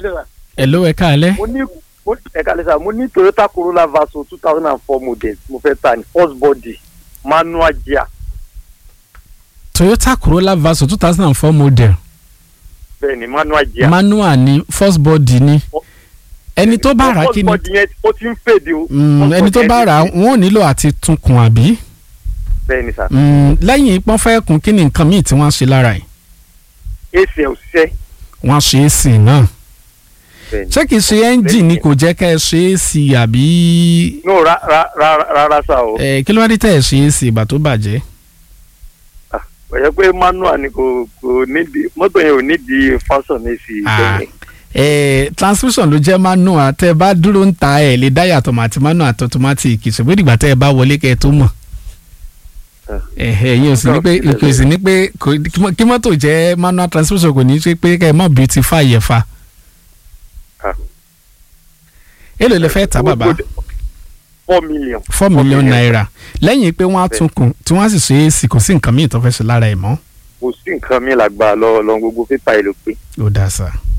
lẹ́sà hello ẹ káalẹ́ mo ní mo- ẹ̀ka lẹ́sà mo ní Toyota Corolla Verso two thousand and four model mo fẹ́ ta ní first body manual gear Toyota Corolla Verso two thousand and four model bẹ́ẹ̀ ni manual gear. manual ni first body ni ẹni tó bá rà á kí ni first body yẹn ó ti ń fèdè o. Mm, First ẹni tó body bá yẹn rà á ti- wọn ò nílò àti tunkun àbí bẹ́ẹ̀ ni sà Mm, lẹ́yìn pọ́n fẹ́ kun kí ni nǹkan míì tí wọ́n á ṣe lára ẹ̀ ac ẹ̀ ò ṣiṣẹ́ wọ́n á ṣe é sí i náà bẹ́ẹ̀ ni. ṣé kìí ṣe ẹ́ńjì ni kò jẹ́ kẹ́ ẹ ṣe é sí i àbí no ra- ra- ra- rárá sà o ẹ kí ló wá dé tẹ́ ẹ ṣe é sí i ìgbà tó bàjẹ́ kò yẹ pé manual ni kò kò nídìí mọ́tò yẹn ò nídìí fashion ac Ah. bẹ́ẹ̀ ẹ transmission ló jẹ́ manual tẹ́ ẹ bá dúró ń ta ẹ̀ lè dá yàtọ̀ mọ́ àti manual àti automatic ṣùgbọ́n ìdìgbà tẹ́ ẹ bá wọlé kẹ́ ẹ tó mọ̀ Ah. ẹ̀hẹ̀ yín ò sì ní pé kò sì ní pé kò- kí mọ́- kí mọ́tò jẹ́ manual transmission kò ní í ṣe pé kẹ́ ẹ mọ̀ beautify yẹ fa. Ah. èló lè fẹ́ tà bàbá four million. four million naira lẹ́yìn pé wọ́n á tún kùn tí wọ́n á sì ṣe é sí kò sí nǹkan míì tó fẹ́ ṣe lára ẹ̀ mọ́ kò sí nǹkan mi làgbà lọ lọ gbogbo pépà ẹ ló pé. ó dáa sá.